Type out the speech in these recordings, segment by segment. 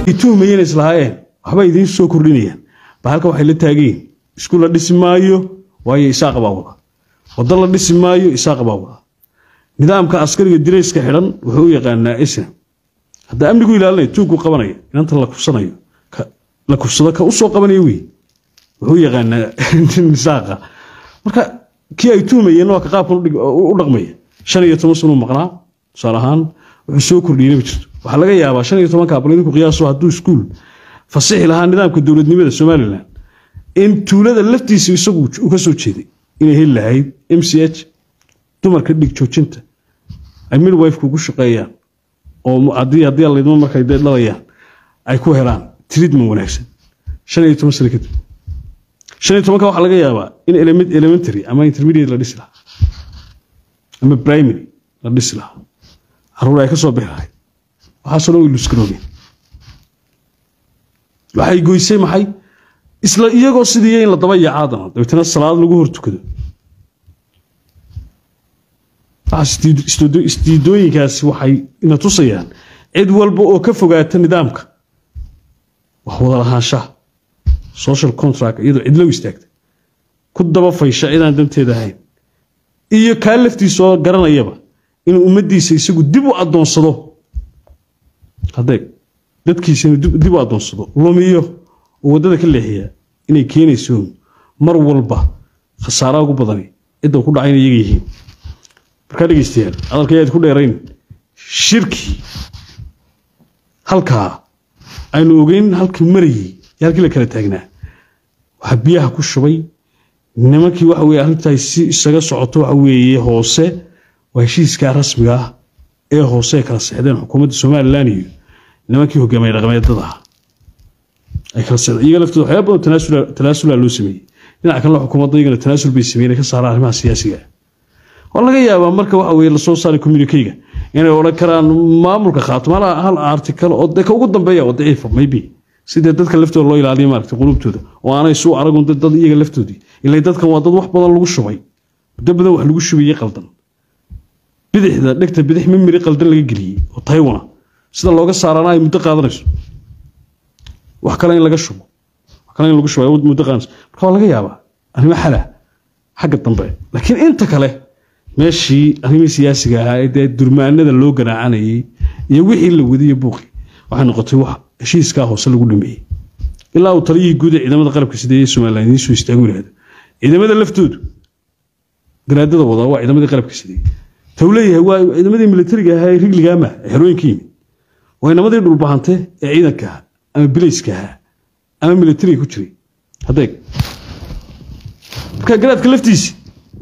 tuhmayeen islahaayeen waxba idiin soo kordhinayaan ba halka waxay la taageen iskuul la dhisi maayo waayo isaaq baa wada wado la dhisi maayo isaaq baa wada nidaamka askariga dirayska xidhan wuxuu u yaqaanaa isna hadda amnigu ilaalinaya tuugku qabanaya inanta la kufsanayo la kufsado ka usoo qabanaya wey wuxuu yaqaanaa isaaqa marka kii ay tuhmayeen waa ka qaabkan u dhaqmaya shan iyo toban sanuu maqnaa tusaale ahaan wuxuu soo kordhiyey ma jirto waxaa laga yaabaa shan iyo tobanka abal idinku qiyaaso hadduu iskuul fasixi lahaa nidaamka dowladnimada somalilan in tuulada laftiisa isagu u ka soo jeeday inay heli lahayd m c h dumarka dhig joojinta ay midwifeka ugu shaqeeyaan oo haddii haddii laydmo markay dhalayaan ay ku helaan treatment wanaagsan shan iyo toban sano kadib shan iyo tobanka waxaa laga yaabaa in elementary ama intermediate la dhisi lahaa ama primary la dhisi lahaa caruur ay ka soo bixi lahayd waxaasoo dhan way luskaroogeen waxay goysay maxay isla iyagoo sidii in la daba yacaadana dabeetana salaad lagu hor tukado isdiidooyinkaasi waxay ina tusayaan cid walba oo ka fogaata nidaamka wax wada lahaanshaha social contract iyadoo cidlo istaagta ku daba faysha cidaan danteeda ahayn iyo kaa laftiisoo garanayaba inuu ummaddiisa isagu dib u addoonsado hadeeg dadkiisa inuu dib u addoonsado lumiyo oo waddada ka leexiya inay keenayso mar walba khasaaraha ugu badani cidda ku dhacayna iyaga yihiin markaa dhegeystayaal hadalka ayaad ku dheerayn shirkii halkaa aynu ogeyn halkii marayey iyo halkii la kala taagnaa waxaa biyaha ku shubay nimankii waxa weye arrintaay si isaga socoto waxa weeye hoose waa heshiiskaa rasmiga ah ee hoose ay kala seexdeen xukuumadda somalilan iyo nimankii hogaamiye dhaqameedada ah ay kala seexdeen iyaga laftooda waxyaaba badan tanaasula tanaasula loo sameeyey dhinaca kalena xukuumadda iyagana tanaasul bay sameeyeen ka saaraan arrimaha siyaasiga waa laga yaabaa marka waxa weye lasoo saaray communikeyga inay odhan karaan maamulka khaatimo hal article oo de ka ugu dambeeya oo daciifa maybe sidee dadka laftooda loo ilaaliyo maaragtay qulubtooda oo aanay suu aragun dad iyaga laftoodii ilaa dadkan waa dad wax badan lagu shubay muddo badan wax lagu shubayey qaldan bidixda dhegta bidix mimiri qaldan laga geliyey oo taywana sida looga saarana ay muddo qaadanayso wax kale in laga shubo wax kale in lagu shubo ay muddo qaadanayso marka waa laga yaabaa arrimo xala xagga dambe laakiin inta kale meeshii arrimihii siyaasiga ahaa ee dee durmaanada loo ganaacanayay iyo wixii la wadiyo buuqi waxay noqotay wax heshiiskaa hoose lagu dhameeyey ilaa uu taliyihii guud ee ciidamada qalabka sideeye somalilan idiin soo istaagu yihahdo ciidamada laftoodu garaadada wadaa waa ciidamadii qalabka sideeye tuu leeyahay waa ciidamadii militariga ahaa ee rigligaama ee xerooyinka yimid waa inamadii dhulbahante ee ciidanka ahaa ama bilayska ahaa ama militariga ku jiray hadeeg marka garaadka laftiisi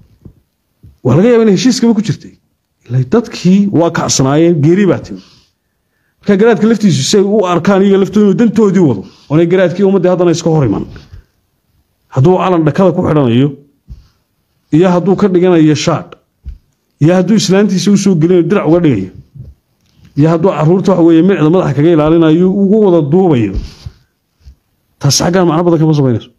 waa laga yaaba in heshiiskaba ku jirtay ila dadkii waa kacsanaayeen geeri baa timi marka garaadka laftiisu si ay u arkaan iyaga laftooda inuu dantoodii wado oonay garaadkii ummaddii haddana iska hor iman hadduu calan dhakada ku xidhanayo iyo hadduu ka dhiganayo shaadh iyo hadduu islaantiisa usoo gelinayo dirac uga dhigayo iyo hadduu caruurta waxa weeye micda madaxa kaga ilaalinayo ugu wada duubayo taas xaggaan macno badan kama samaynayso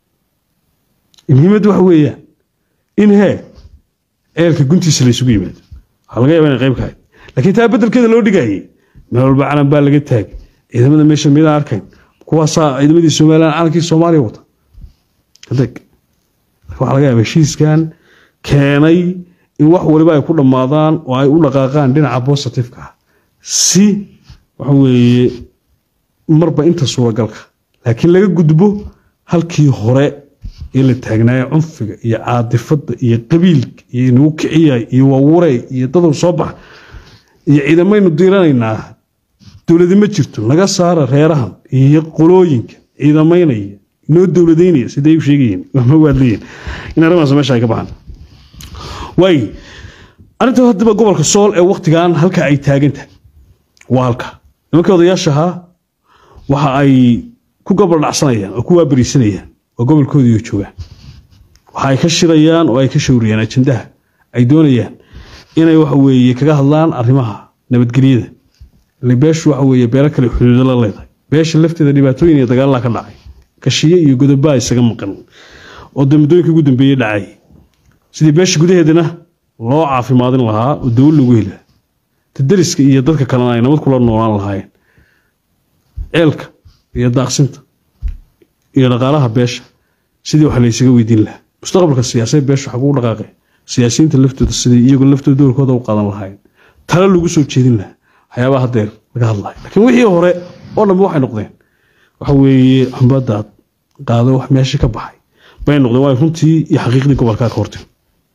muhiimaddu waxa weeyaan in hee ceelka guntiisa la isugu yimaado waxaa laga yaba inay qayb ka hayd laakiin taa beddelkeeda loo dhigayay meel walba calan baa laga taagay ciidamada meesha midaan arkayn kuwaasaa ciidamadii somalilan calankii soomaaliya wata adeeg waxaa laga yaaba heshiiskan keenay in wax waliba ay ku dhammaadaan oo ay u dhaqaaqaan dhinaca positiveka ah si waxa weeye marba inta suuragalka laakiin laga gudbo halkii hore ee la taagnaayo cunfiga iyo caadifada iyo qabiilka iyo nagu kiciya iyo wawure iyo dadu soo bax iyo ciidamaynu diiranaynaa dowladi ma jirto naga saara reerahan iyo qolooyinka ciidamaynaya inoo dowladaynaya siday u sheegayeen ma waadlayeen in arrimahaas meesha ay ka baxaan waay arrinta haddaba gobolka sool ee waktigan halka ay taagantahay waa halka nimankii odayaashahaa waxa ay ku gobol dhacsanayaan oo ku waabariisanayaan oo gobolkoodiiyo joogaan waxa ay ka shirayaan oo ay ka shawriyaan ajandaha ay doonayaan inay waxa weeye kaga hadlaan arrimaha nabadgelyada ile beeshu waxa weeye beelo kale xuduudo la leedahay beesha lafteeda dhibaatooyin iyo dagaallaa ka dhacay kashiye iyo godobaa isaga maqan oo dee muddooyinka ugu dambeeyey dhacay sidii beesha gudaheedana loo caafimaadin lahaa oo dawo lagu heli lahaa tadariska iyo dadka kalena ay nabad kula noolaan lahaayeen ceelka iyo daaqsinta iyo dhaqaalaha beesha sidii wax laysaga weydiin lahaa mustaqbalka siyaasadeed beesha waxaa kugu dhaqaaqe siyaasiyiinta laftooda sidii iyagoo laftooda doorkooda u qaadan lahayn talo lagu soo jeedin lahaa waxyaabaha hadeer laga hadlayo laakiin wixii hore oo dhanba waxay noqdeen waxa weeye xumbadaad qaado wax meesha ka baxay bay noqdeen waa runtii iyo xaqiiqdii gobolkaa ka hortay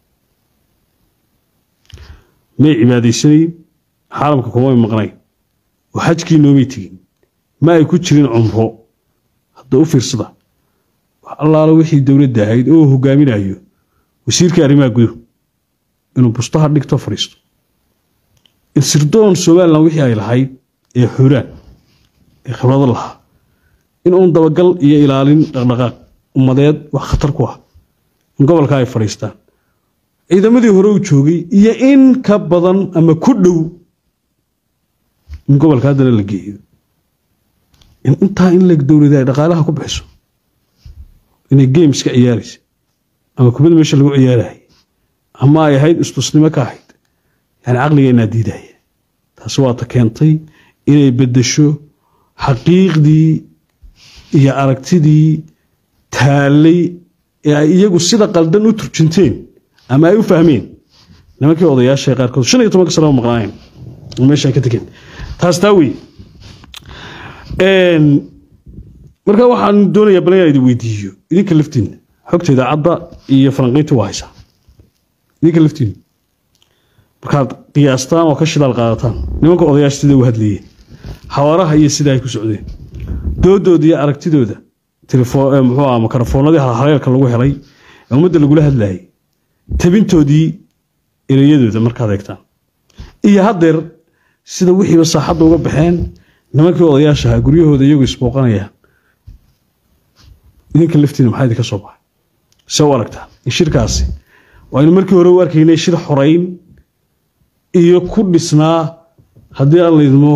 may cibaadaysanayn xaalamka kuma maqnayn oo xajkii noomay tegin ma ay ku jirin cumro hadda u fiirsada wax allaala wixii dowladda ahayd oo hogaaminayo wasiirka arrimaha guduhu inuu bustaha dhigto fadhiisto in sirdoon somalilan wixii ay lahayd ee xuraan ee khibrado lahaa in uun dabagal iyo ilaalin dhaqdhaqaaq ummadeed wax khatar ku ah in gobolka ay fadhiistaan ciidamadii hore u joogay iyo in ka badan ama ku dhow in gobolka haddana la geeyo in intaa in leg dowlada ay dhaqaalaha ku bixiso inay games ka ciyaaraysa ama kubada meesha lagu ciyaaraya ama ay ahayd istusnimo ka ahayd yani caqligeenaa diidaya taasi waata keentay inay bedesho xaqiiqdii iyo aragtidii taallay ee ay iyagu sida qaldan u turjinteen ama ay u fahmeen nimankii odayaasha qaarkood shan iyo tobanka sano maqnaayeen meesha ka tegeen taas taa wey marka waxaan doonayaa bal inaan idin weydiiyo idinka laftiinna xogta idaacadda iyo falanqaynta waa haysaa idinka laftiinna markaad qiyaastaan oo ka shidaal qaadataan nimanka odayaasha sida u hadlayeen xawaaraha iyo sida ay ku socdeen doodooda iyo aragtidooda muxuu aha makarafoonadii haleelka lagu helay ee ummadda lagula hadlayay tabintoodii ereyadooda markaad eegtaan iyo haddeer sida wixiiba saaxadda uga baxeen nimankii odayaashaha guryahooda iyagoo isbooqanayaan idinka laftiina maxaa idinka soo baxay se u aragtaa in shirkaasi waaynu markii hore u arkaynay shir xorayn iyo ku dhisnaa haddii aan laydmo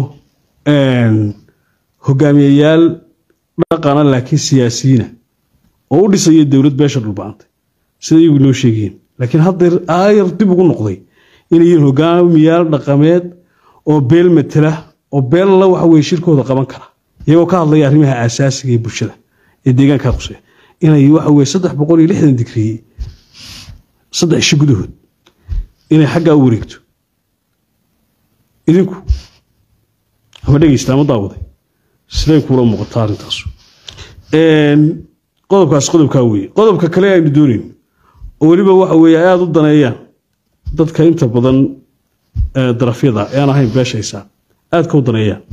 hogaamiyayaal dhaqana laakiin siyaasiyiina oo u dhisaya dowlad beesha dhulba-antay sida iyagu inoo sheegayeen laakiin haddeer aayar dib ugu noqday inay yihiin hogaamiyaal dhaqameed oo beel matela oo beella waxa weye shirkooda qaban kara iyagoo ka hadlaya arrimaha aasaasiga ee bulshada ee deegaankaa quseya inay waxa weye saddex boqol iyo lixdan digriye saddex ishi gudahood inay xaggaa u wareegto idinku ama dhegeysta ama daawaday siday kuula muuqataa arrintaasu qodobkaas qodobkaa weye qodobka kale aynu doonayno oo weliba waxa weeye ay aada u daneeyaan dadka inta badan darafyada ee aan ahayn beeshaysaa aadka u daneeyaan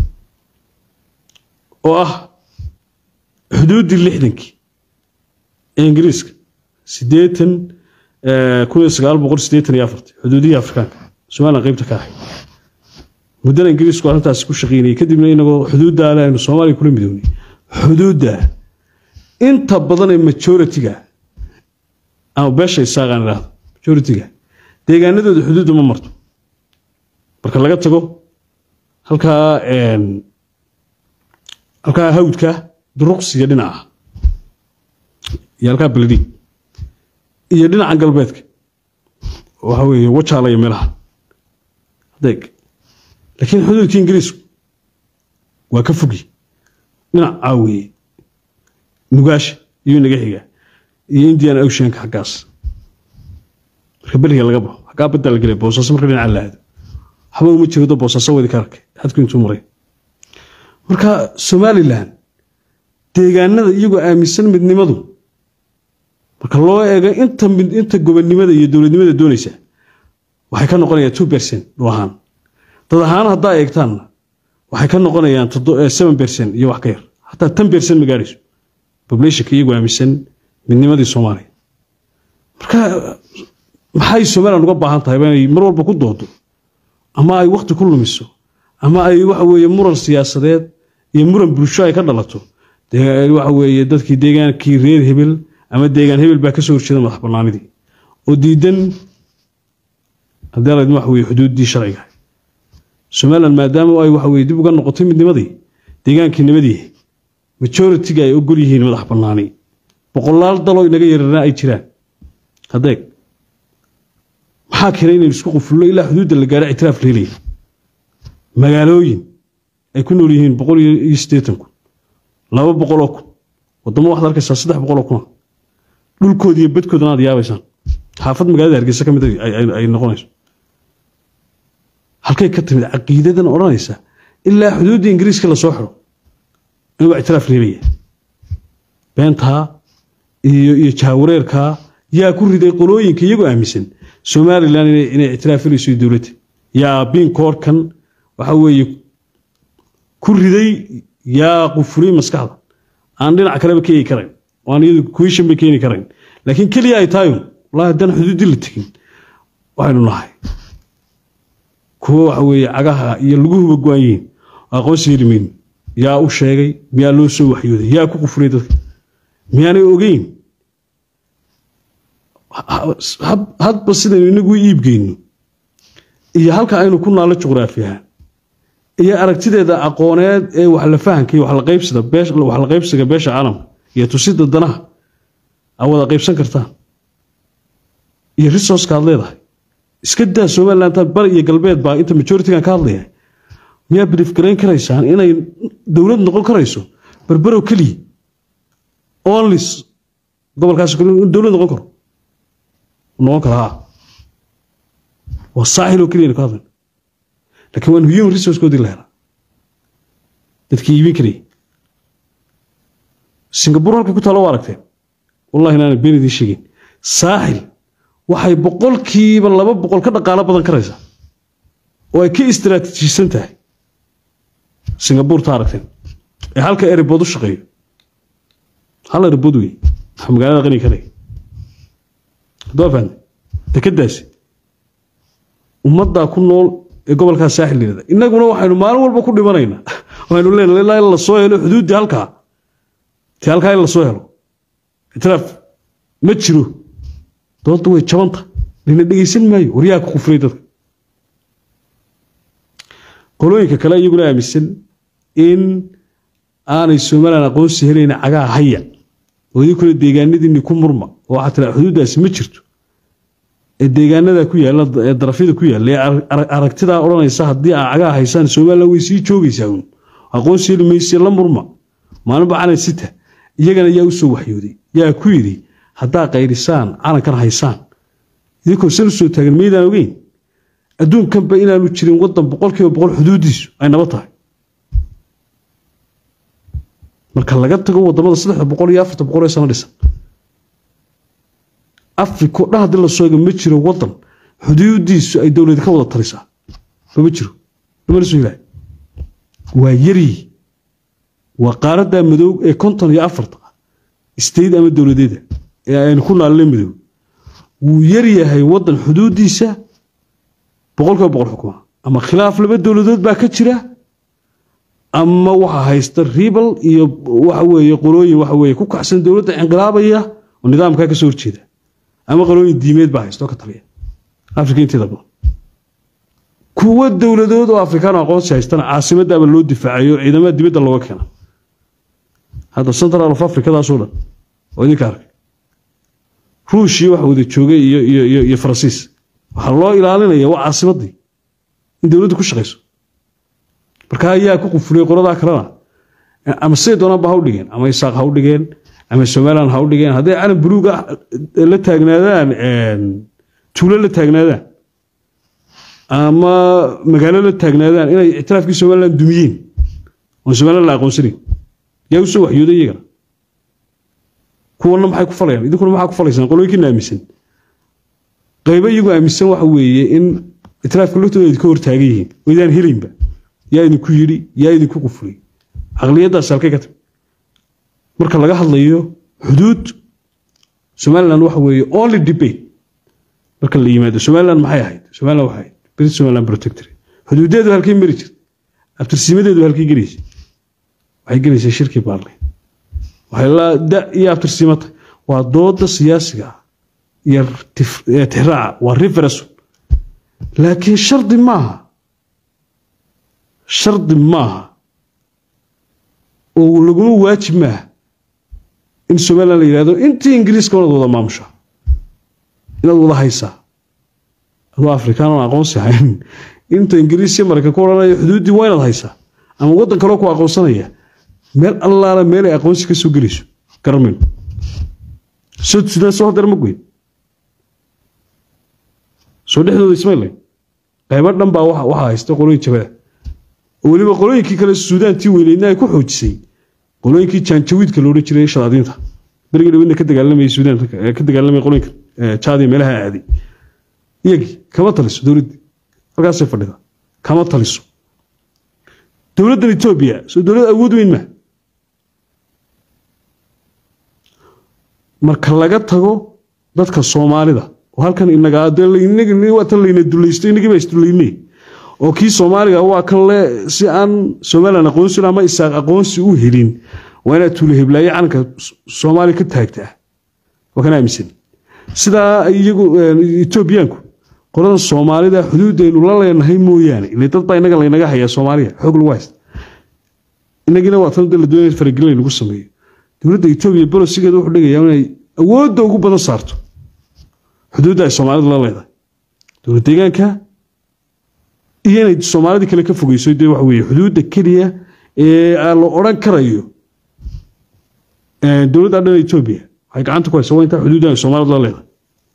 oo ah xuduuddii lixdankii ee ingiriiska siddeetan kun iyo sagaal boqol siddeetan iyo afartii xuduudihii afrikaanka somalilan qeybta ka ahayd muddana ingiriisku arrintaasi ku shaqeynayay kadibna inagoo xuduuddaa le aynu soomaaliya kula midownay xuduudda inta badan ee majoritiga ama beesha isaaqaan idhaahdo majoritiga deegaanadooda xuduudda ma marto marka laga tago halkaa halkaa hawdka duruqsiga dhinaca iyo halkaa beledhiig iyo dhinaca galbeedka waxa weeye wajaalaya meelaha adeeg laakiin xuduudkii ingiriisku waa ka fogi dhinac caawiye nugaasha iyo naga xiga iyo indian oceanka xaggaas marka beriga laga baxo xaggaa baddaa la gelay boosaaso marka dhinaca la aado waxba uma jirado boosaaso wadi ka arkay xadku intuu maray marka somalilan deegaanada iyagoo aaminsan midnimadu marka loo eego inta inta gobonnimada iyo dowladnimada doonaysa waxay ka noqonayaan two percent dhul ahaan dad ahaan haddaa eegtaanna waxay ka noqonayaan seven percent iyo wax ka yar hataa ten percent ma gaadhayso populationka iyagoo aaminsan midnimadii soomaaliya marka maxay somalilan uga baahan tahay inay mar walba ku doodo ama ay wakti ku lumiso ama ay waxa weeye muran siyaasadeed iyo muran bulsho ay ka dhalato waxa weeye dadkii deegaankii reer hebel ama deegaan hebel baa kasoo horjeeda madax banaanidii oo diidan haddii alayd waxa weye xuduuddii sharciga somalilan maadaama ay waxa weye dib uga noqotay midnimadii deegaankii nabadii majoritiga ay ogol yihiin madax banaani boqolaal daloo inaga yararna ay jiraan hadeeg maxaa keenay inaynu isku qufullo ilaa xuduudda la gaadho ictiraaf leelaya magaalooyin ay ku nool yihiin boqol iyo siddeetan kun laba boqoloo kun wadamo waxaad arkaysaa saddex boqoloo kuna dhulkooda iyo badkoodana aad yaabaysaan xaafad magaalada hargeysa ka mid ay noqonayso halkay ka timid caqiidadan odhanaysa ilaa xuduudda ingiriiska lasoo xiro inuu ictiraaf reebaya beentaa iyo iyo jaawareerkaa yaa ku riday qolooyinka iyagoo aaminsan somalilan inay ictiraafinayso dowladda yaa binkoorkan waxa weeye ku riday yaa qufuriyey maskaxda aan dhinac kaleba keeni karayn oo aan iyadu kuishan bay keeni karayn laakiin keliya ay tahay wallahi haddaan xuduuddii la tegin waxaynu nahay kuwo waxa weeye cagaha iyo laguhuba go-an yihiin aqoonsi heli mayno yaa u sheegay miyaa loo soo waxyooday yaa ku qufuriyey dadka miyaanay ogeyn hadba sidaynu inagu iibgeyno iyo halka aynu ku naallo juqraafiyahaan iyo aragtideeda aqooneed ee wax la fahanka iyo wax la qaybsiga beesha caalamka iyo tusida danaha aa wada qaybsan kartaan iyo resourceka aad leedahay iska daa somaliland bari iyo galbeed baa inta majoritigan ka hadlaya miyaa brief garayn karaysaan inay dowlad noqon karayso berberow keliya onlis gobolkaas dowlad noqon karo noqon kara ha waa saaxil oo keliya ka hadlayna laakiin waan human resourcekoodii la helaa dadkii iibin karayay singapore halka ku taalo waa aragteen wallahi inaana been idiin sheegin saaxil waxay boqolkiiba laba boqol ka dhaqaalo badan karaysaa oo ay ka istaraatiijisan tahay singapore ta aragteen ee halka erebood u shaqeeyo hal erebood wey waxa magaalada qani ka dhigay hadduu fahamtay dekadaasi ummaddaa ku nool ee gobolkaas saaxil yirahda innaguna waxaynu maalin walba ku dhimanaynaa waxaynu leenahay ilaa in la soo helo xuduuddii halkaa ti halkaa in la soo helo itiraaf ma jiro doodda way jabanta lana dhegeysan maayo waryaa ku kufriyay dadka qolooyinka kale iyaguna aaminsan in aanay somalilan aqoonsi helayna cagaa haya oo idinkuna deegaanadiinni ku murma oo waxaa tiraa xuduuddaasi ma jirto ee deegaanada ku yaalla ee darafyada ku yaalla ee aragtidaa odhanaysa haddii aa cagaa haysaan somalilan way sii joogaysaa uun aqoonsi heli mayse la murma maalinba calan sita iyagana yaa u soo waxyooday yaa ku yidhi haddaa qayrisaan calankan haysaan idinkoo san u soo taagan maydaan ogeyn adduunkanba inaanu jirin waddan boqolkiiba boqol xuduuddiisu ay naba tahay marka laga tago wadamada saddexda boqol iyo afarta boqol ee sano dhisan afriko dhan haddii la sooga ma jiro waddan xuduudiisu ay dowladi ka wada talisaa mama jiro lamana soo helaayo waa yari waa qaaradaa madow ee konton iyo afarta state ama dowladeeda ee aynu ku naalna madow wuu yaryahay waddan xuduudiisa boqolkiiba boqol xukuma ama khilaaf laba dowladood baa ka jira ama waxa haysta ribal iyo waxa weeye qolooyin waxa weeye ku kacsan dowladda inqilaabaya oo nidaamkaa ka soo horjeeda ama qolooyin diimeed baa haysta oo ka taliya afrika inteeda badan kuwo dowladood oo afrikaan aqoonsi haystana caasimadaaba loo difaacayo ciidamada dibadda looga keena hadda central of africadaasoo dhan oo idinka arkay ruushii waxa wada joogay iyo iyo iyo iyo faransiis waxaa loo ilaalinaya waa caasimadii in dowladdu ku shaqayso marka ayaa ku qufuliyey qoladaa kalena ama siday doonaan ba ha u dhigeen ama isaaq ha u dhigeen ama somaliland ha u dhigeen hadday calan buluuga la taagnaadaan tuulo la taagnaadaan ama magaalo la taagnaadaan inay ictiraafkii somaliland dumiyeen oon somaliland la aqoonsanayn yaa usoo waxyooday iyagana kuwana maxay ku falayaan idinkuna maxaa ku falaysaan qolooyinkiina aaminsan qaybo iyagu aaminsan waxa weeye in ictiraafka laftooda idinka hortaagan yihiin oo idaan helaynba yaa idinku yidhi yaa idinku qufuliyey caqliyaddaas halkay ka timi marka laga hadlayo xuduud somaliland waxa weeye only debate marka la yimaado somaliland maxay ahayd somaliland waxay ahayd british somaliland protectorate xuduudeedu halkay mari jirtay abtirsiimadeedu halkay gelaysay waxay gelaysay shirkii baarley waxay la da iyo abtirsiimata waa dooda siyaasiga ah iyo tixraaca waa referendum laakiin shardi maaha shardi maaha oo laguma waajib maaha in somaliland la yidhahdo intii ingiriiska inaad wada maamusha inaad wada haysaa adoo afrikaan oon aqoonsi ahayn inta ingiriis iyo maraykan ku odhanaya xuduuddii waa inaad haysaa ama waddan kaloo ku aqoonsanaya meel allaala meel ay aqoonsi ka soo gelayso garamayno soo sudaan soo hadar ma goyn soo dhexdooda ismaylay qaybo dhan baa waxa waxa haysta qolooyin jabada oo weliba qolooyinkii kale suudaantii weyneydna ay ku xoojisay qolooyinkii jaanjawiidka loodhan jiray shadaadiinta berigii dhawidna ka dagaalamayay suudaanta ka dagaalamaya qolooyinka jaadi meelaha aaday iyagii kama taliso dowladda halkaasay fadhida kama taliso dowladdan etoobiya soo dowlad awood weyn maa marka laga tago dadka soomaalida oo halkan inaga waata layna dulaysto inagii baa isdulaynay oo kii soomaaliga waa kan le si aan somalilan aqoonsi ama isaaq aqoonsi u helin waa inaad tuula heblaaye calanka soomaaliya ka taagtaa waa kan aaminsan sidaa iyagu etoobiyaanku qoladan soomaalida xuduudaynu la leenahay mooyaane ile dad baa inaga laynaga hayaa soomaaliya xoog lagu haysta inagiina waa tan la doonaya faragelin lagu sameeyo dowladda etoobiya bolosigeeda wuxuu dhigayaa inay awoodda ugu badan saarto xuduudda ay soomaalidu la leedahay dowlad deegaanka iyo inay soomaalidii kale ka fogeyso dee waxa weeye xuduudda keliya ee la odhan karayo dowladda dhan etoobiya waxay gacanta ku haysa waa intaa xuduudda ay soomaalidu la leedahay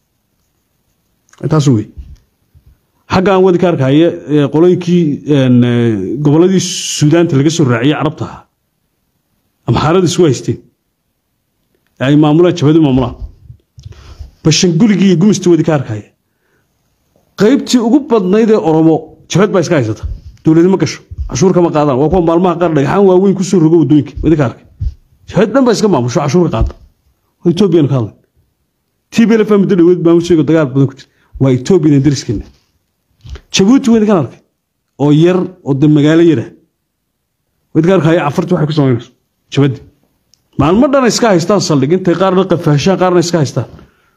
intaas wey xagga aan wadi ka arkaya qolooyinkii gobolladii suudaanta laga soo raaciyey carabta ahaa amxaarada isku haysteen ay maamulaan jabhadu maamulaan bashanguligii iyo gumistii wadi ka arkaya qaybtii ugu badnayd ee oromo jabhad baa iska haysata dowladi ma gasho cashuur kama qaadaan waa kuwa maalmaha qaar dhagxaan waaweyn kusoo rogo waddooyinka wadi ka arkay jabhad dhan baa iska maamusho cashuur ka qaada waa etoobiyanu ka hadlay tblf muddo dhaweed maamusheego dagaal badan ku jira waa etoobiyan dariskeena jabuuti wadi kan arkay oo yar oo de magaalo yara wadi ka arkaya cafarti waxay ku samaynayso jabaddi maalmo dhan iska haystaan saldhig intay qaarna qafaashaan qaarna iska haystaan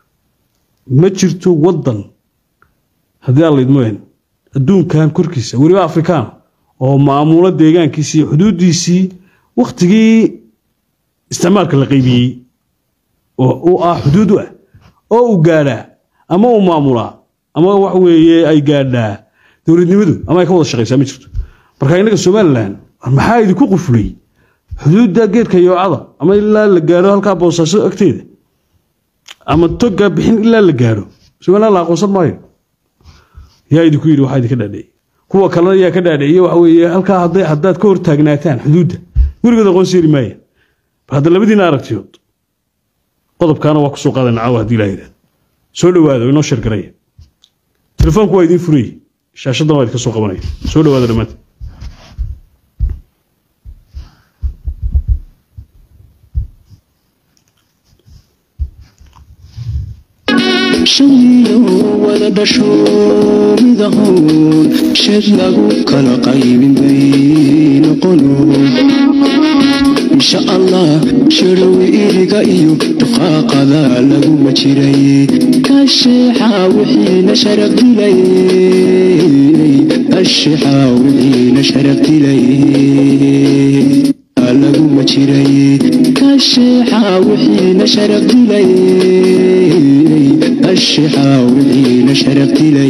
ma jirto waddan haddii aan laydmoen adduunkan korkiisa weliba afrikaan oo maamulo deegaankiisii iyo xuduuddiisii wakhtigii isticmaalka la qaybiyey oo u ah xuduud u ah oo uu gaadhaa ama uu maamulaa ama wax weeye ay gaadhaa dowladnimadu ama ay ka wada shaqaysaa ma jirto marka innaga somalilan maxaa idinku qufulay xuduudda geedka yoocada ama ilaa la gaaro halkaa boosaaso agteeda ama toga bixin ilaa la gaaro somalilan la aqoonsan maayo yaa idinku yidhi waxaa idinka dhaadhiciyey kuwa kalena yaa ka dhaadhiciye waxa weeye halkaa hadday haddaad ka hor taagnaataan xuduudda weligood aqoonsi heli maaya bal hadda labadiina aragtiyood qodobkaana waa kusoo qaadana caawa haddii ilaha yidhahdo soo dhawaada oo inoo sheergaraya telefoonku waa idiin furayey shaashaddan waa idinka soo qabanaya soo dhawaada dhammaanta shawiyo wada dhasho midahoon sheed lagu kala qaybin bay noqono insha allah sharow iriga iyo dhaqaaqada laguma jiray kasheexa wixiina sharaf dilay kasheexa wixiina sharaf dilay laguma jiray kasheexa wixiina sharaf dilay kasheexa wixiina sharaf dilay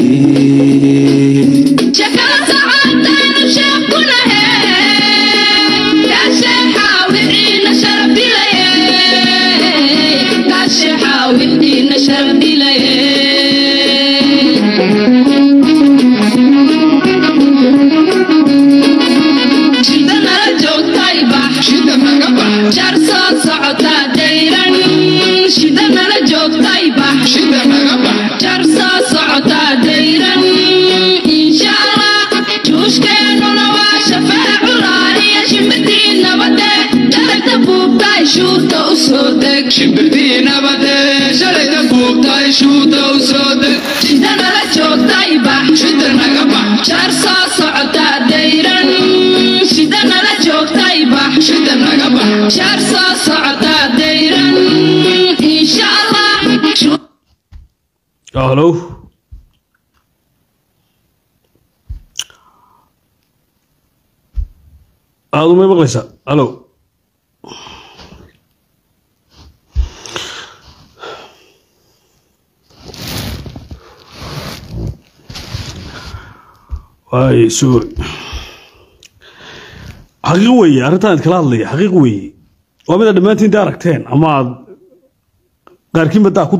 shimbirtii nabadee shalayta buubtay shuuta u soo deg shida nala joogtay bax shida naga bax jar soo socota dayran shida nala joogtay bax shida naga bax jar soo socota dayran insha allah halow aada umay maqlaysaa halow waay sorry xaqiiq weeye arrintan aad kala hadlaya xaqiiq weeye waa mid aad dhammaantiin da aragteen ama aad qaarkiinba daa ku